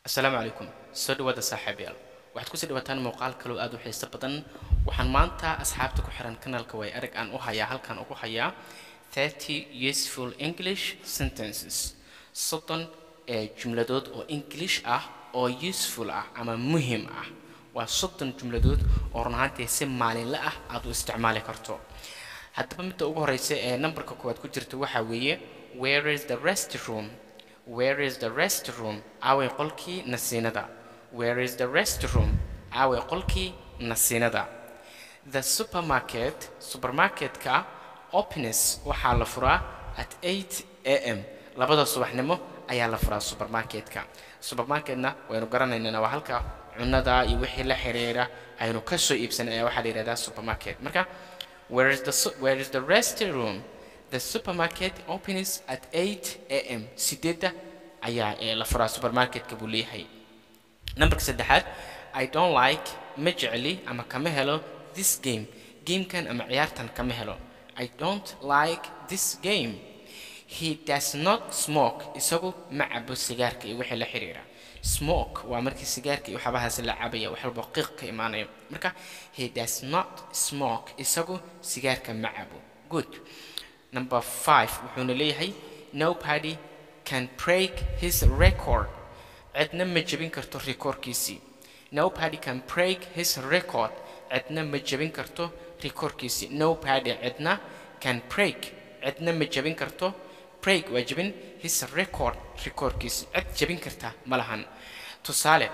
asalaamu calaykum soo dhawaada saaxiibayaal waxaad kusii dhawaataan muuqaal kaloo aad u xiiso badan waxaan maanta asxaabta ku xiran kanaalka way arag aan u hayaa halkan ugu hayaa 30 useful english sentences soddon ee jumladood oo english ah oo useful ah ama muhim ah waa soddon jumladood oo run ahaantii si maalinle ah aad u isticmaali karto haddaba midda ugu horeysa ee nambarka koowaad ku jirta waxaa weeye where is the restroom where is the restroom aaway qolkii nasiinada where is the restroom aaway qolkii nasiinada the supermarket supermarketka openness waxaa la furaa at 8 am labada subaxnimo ayaa la furaa supermarketka supermarketna waynu garanaynana waa halka cunada iyo wixii la xiriira aynu ka soo iibsanay ayaa waxaa la yidhahdaa supermarket marka where is the su- where is the restroom the supermarket opens at 8 am sideedda ayaa ee la furaa supermarketka buu leeyahay nambarka saddexaad i don't like ma jecli ama kama helo this game gamekan ama ciyaartan kama helo i don't like this game he does not smoke isagu ma cabo sigaarka iyo wixii la xiriira smoke waa markii sigaarka iyo waxyaabahaas la cabaya wax walba qiiq ka imaanayo marka he does not smoke isagu sigaarka ma cabo good number five wuxuuna leeyahay nobody can break his record cidna ma jebin karto rikoorkiisii nobody can break his record cidna ma jebin karto rikoorkiisii nobody cidna can break cidna ma jebin karto break waa jebin his record rikoorkiisii cid jebin karta ma lahan tusaale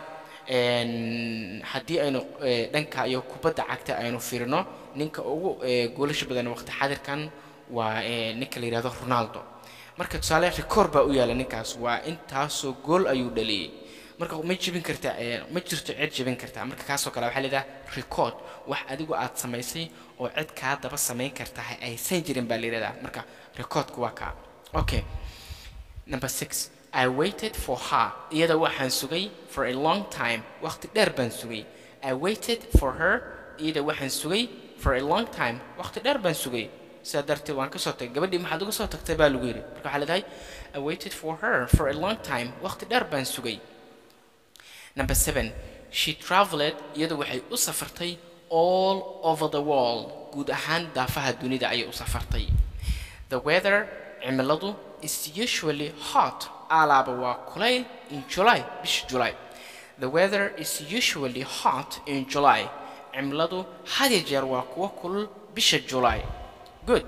een, haddii aynu eh, dhanka iyo kubadda cagta aynu fiirino ninka ugu eh, goolasha badan waqti xadirkan waa eh, ninka la yidhahdo ronaldo marka tusaale rikoor baa u yaala ninkaas waa intaasoo gool ayuu dhaliyey marka ma jebin karta eh, ma jirto cid jebin karta marka kaasoo kale waxaa layidhaha record wax adigu aad samaysay oo cid kaa daba samayn karta aysan jirin baa la yidhahdaa marka recordku waa kaa okay Number six, I waited for her. Iyada waxaan sugay for a long time. Waqti dheer baan sugay. I waited for her. Iyada waxaan sugay for a long time. Waqti dheer baan sugay. sidaa darteed waan kasoo tagay gabadhii maxaad uga soo tagtay baa lagu yidhi marka waxaa leedahay I waited for her for a long time. Waqti dheer baan sugay. Number seven, she traveled. Iyada waxay u safartay all over the world. Guud ahaan daafaha dunida ayay u safartay. The weather cimiladu is usually hot alaaba waa kulayl in July bisha July The weather is usually hot in July cimiladu had iyo jeer waa kuwa kulul bisha July Good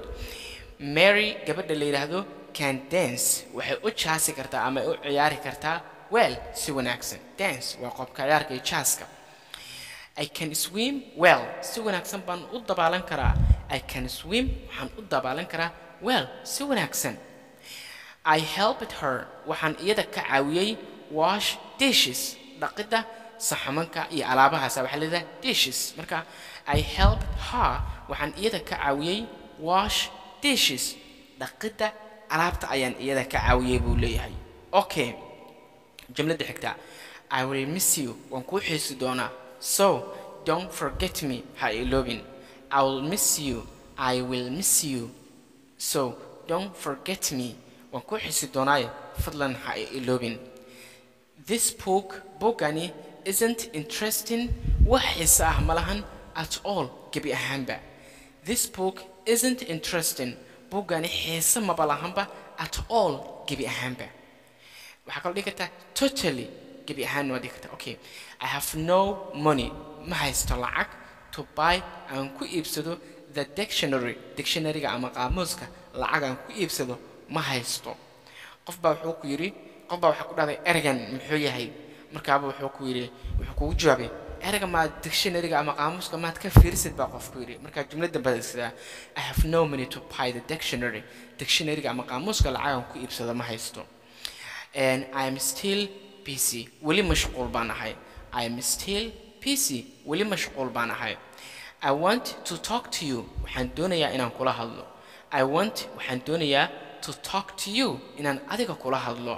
Mary gabadha la yidhaahdo can dance waxay u jaasi kartaa ama u ciyaari kartaa well si wanaagsan dance waa qobka ciyaarka iyo jaaska I can swim well si wanaagsan baan u dabaalan karaa I can swim waxaan u dabaalan karaa well si wanaagsan I helped her waxaan iyada ka caawiyey wash dishes dhaqidda saxamanka iyo alaabahaasa waxaa leedahay dishes marka I helped her waxaan iyada ka caawiyey wash dishes dhaqidda alaabta ayaan iyada ka caawiyey buu leeyahay okay jumladda xigta I will miss you waan kuu xiisi doonaa so don't forget me ha iloobin I will miss you I will miss you so don't forget me waan kuu xiisi doonaayo fadlan ha i iloobin this book bookani isn't interesting wax xiise ah ma lahan at all gebi ahaanba this book isn't interesting bookani xiise maba lahanba at all gebi ahaanba waxaa kaloo dhigi kartaa totally gebi ahaan waa dhigi kartaa okay i have no money ma haysto lacag to buy aan ku iibsado the dictionary dictionaryga ama qaamuuska lacag aan ku iibsado ma haysto qof baa wuxuu ku yidhi qof baa waxaa ku dhahday ergan muxuu yahay markaaba wuxuu ku yidhi wuxuu kugu jawaabay erga maad dictionaryga ama qaamuuska maad ka fiirisid baa qof ku yidhi markaa jumladda badaysadaa i have no money to buy the dictionary dictionaryga ama qaamuuska lacag aan ku iibsado ma haysto and I am still busy. Weli mashquul baan ahay. I am still busy. Weli mashquul baan ahay. I want to talk to you. Waxaan doonayaa inaan kula hadlo. I want waxaan doonayaa to talk to you inaan adiga kula hadlo.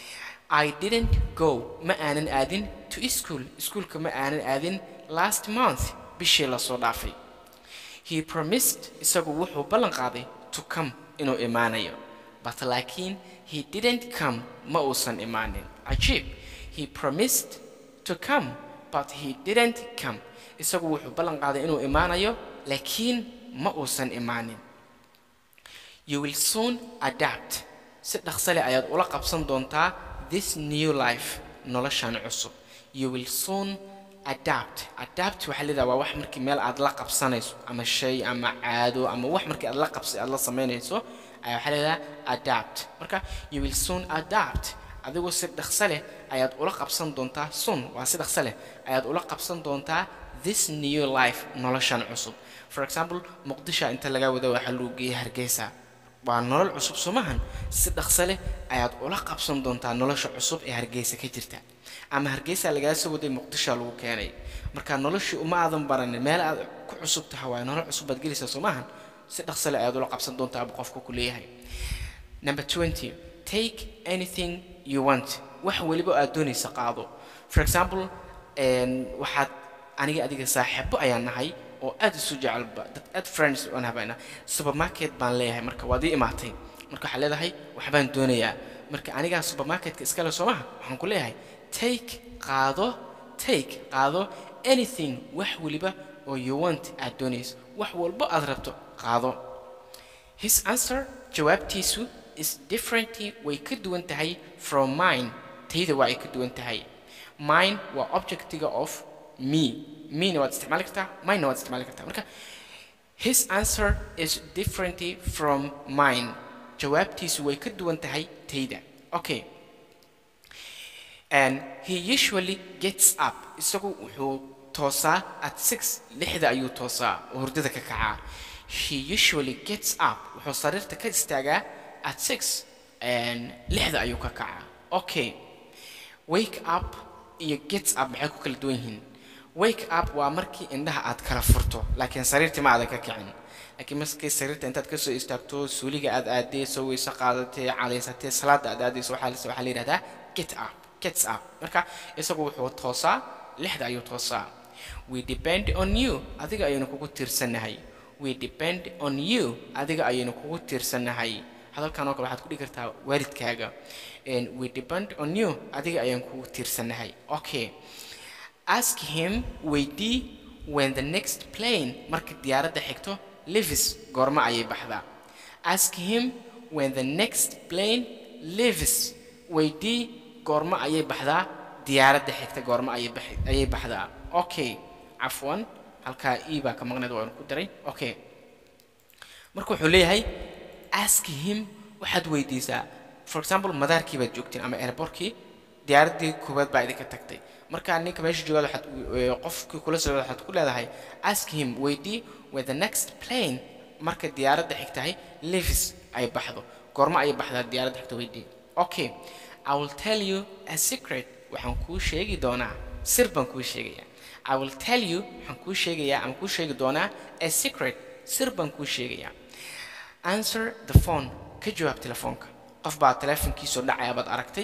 I didn't go. Ma aanan aadin to school. Iskuulka ma aanan aadin last month. Bishii la soo dhaafay. He promised isagu wuxuu ballan qaaday to come inuu imaanayo. But laakiin he didn't come ma uusan imaanin. Cajiib. he promised to come but he didn't come isagu wuxuu ballan qaaday inuu imaanayo laakiin ma uusan imaanin you will soon adapt si dhaqso leh ayaad ula qabsan doontaa this new life noloshan cusub you will soon adapt adapt waxaa leedaha waa wax markii meel aad la qabsanayso ama shay ama caado ama wax markii aad la qabsa aad la samaynayso ayaa waxaa leedaha adapt marka you will soon adapt adigu si dhaqso leh ayaad ula qabsan doontaa soon waa si dhaqso leh ayaad ula qabsan doontaa this new life noloshan cusub for example muqdisho inta laga wada waxaa lagu geeyay hargeysa waa nolol cusub somahan si dhaqso leh ayaad ula qabsan doontaa nolosha cusub ee hargeysa ka jirta ama hargeysa lagaa soo waday muqdisho lagu keenay marka noloshii uma aadan baranin meel aad ku cusub tahay waa nolol cusub baad gelaysaa somahan si dhaqso leh ayaad ula qabsan doontaa buu qofku ku leeyahay number 20 take anything you want wax waliba aad doonaysa qaado for example waxaad aniga adiga saaxiibo ayaan nahay oo aad isu jecelba dad aad friends aan habayna supermarket baan leeyahay marka waad ii imaatay marka waxaa leedahay waxbaan doonayaa marka anigaa supermarketka iskale soo maha waxaan ku leeyahay take qaado take qaado anything wax waliba oo you want aad doonayso wax walbo aad rabto qaado his answer jawaabtiisu is differently way ka duwan tahay from mine tayda waa ay ka duwan tahay mine waa objectiga of me mena waad isticmaali kartaa minena waad isticmaali kartaa marka his answer is differently from mine jawaabtiisu way ka duwan tahay tayda okay and he usually gets up isagu wuxuu toosaa at six lixda ayuu toosaa oo hurdada ka kacaa he usually gets up wuxuu sariirta ka istaagaa at six and lixda ayuu ka kacaa okay wake up iyo gets up maxay ku kala duwan yihiin wake up waa markii indhaha aad kala furto laakiin sariirtii ma aadan ka kicin laakiin markii sariirta intaad kasoo istaagto suuliga aad aadee soo weyso qaadatee cadaysatee salaada aad aadayso waxaa waxaa la yidhahdaa get up gets up marka isagu wuxuu toosaa lixda ayuu toosaa we depend on you adiga ayaynu kugu tiirsannahay we depend on you adiga ayaynu kugu tiirsannahay hadalkan oo kale waxaad ku dhigi kartaa waalidkaaga we depend on you adiga ayaan kugu tiirsannahay okay ask him weydii when the next plane marka diyaaradda xigto levis goorma ayay baxdaa ask him when the next plane levis weydii goorma ayay baxdaa diyaaradda xigta goorma ayay baxi ayay baxdaa okay cafwan halkaa e baa ka maqneed waanu ku daray okay marka wuxuu leeyahay ask him waxaad weydiisaa for example madaarkii baad joogteen ama airportkii diyaaraddii koowaad baa idinka tagtay markaa ninka meesha joogaad waxaad qofkii kula socda waxaad ku leedahay ask him weydii where the next plane marka diyaaradda xigtahay levis ay baxdo goorma ayay baxdaa diyaaradda xigta weydii okay i will tell you a secret waxaan kuu sheegi doonaa sir baan kuu sheegayaa i will tell you waxaan kuu sheegayaa ama kuu sheegi doonaa a secret sir baan kuu sheegayaa answer the phone ka jawaab telefoonka qof baa telefonkiisoo dhacaya baad aragtay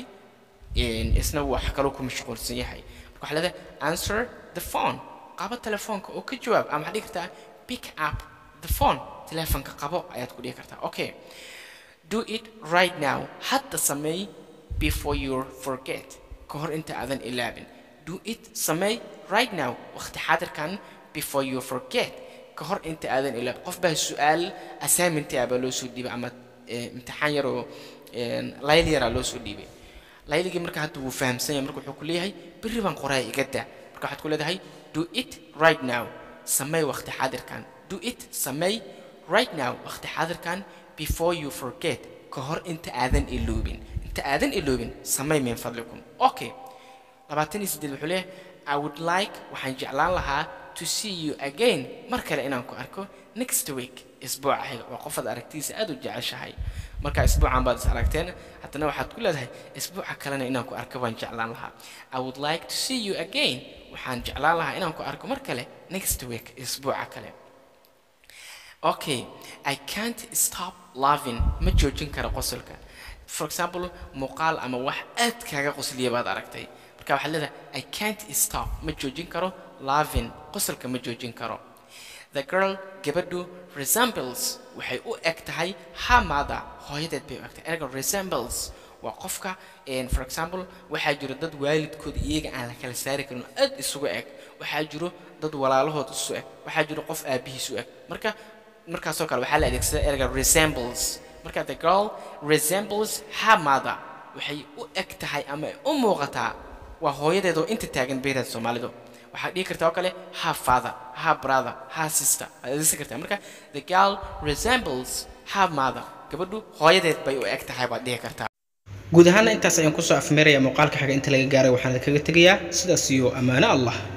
isna wax kaloo ku mashquulsan yahay marka waxaa leedahay answer the phone qabo telefoonka oo ka jawaab ama waxaad dhihi kartaa pick up the phone telefonka qabo ayaad ku dhihi kartaa okay do it right now hadda sameey before you forget ka hor inta aadan ilaabin do it sameey right now waqti xaadirkan before you forget ka hor inta aadan ilaabin qof baa su-aal assignment ah baa loo soo dhiibay ama imtixaan yaroo layl yaraa loo soo dhiibay layligii marka hadda wuu fahamsan yahay marka wuxuu ku leeyahay berri baan qoraaya iga daa marka waxaad ku leedahay do it right now sameey waqti xaadirkan do it sameey right now waqti xaadirkan before you forget ka hor inta aadan iloobin inta aadan iloobin sameey min fadlikum okay labaatan iyo siddeed wuxuu leeyahay i would like waxaan jeclaan lahaa to see you again mar kale inaan ku arko next week isbuuca xiga waa qofaad aragtiisa aad u jeceshahay marka isbuucan baad is aragteen haddana waxaad ku leedahay isbuuca kalena inaan ku arko baan jeclaan lahaa i would like to see you again waxaan jeclaan lahaa inaan ku arko mar kale next week isbuuca kale okay i can't stop loving ma joojin karo qosolka for example muuqaal ama wax aad kaaga qosliya baad aragtay marka waxaad leedahay i can't stop ma joojin karo loving qosolka ma joojin karo the girl gabadhu resembles waxay u eg tahay her mother hooyadeed bay u eg tahay erga resembles waa qofka een, for example waxaa jiro dad waalidkooda iyaga aan la kala saari karin oo aad isugu eg waxaa jiro dad walaalahood isu eg waxaa jiro qof aabihiis u eg marka markaasoo kale waxaa la adeegsada ereyga resembles marka the girl resembles her mother waxay u eg tahay ama ay u muuqataa waa hooyadeed oo inta taagan beeraad soomaalidu waxaad dhihi kartaa oo kale her father her brother her sister aad adeegsan kartaa marka the girl resembles her mother gabadhu hooyadeed bay u eg tahay baad dhihi kartaa guud ahaana intaas ayaan kusoo afmeeraya muuqaalka xiga inta laga gaaray waxaan kaga tegayaa sidaas iyo ammaano allah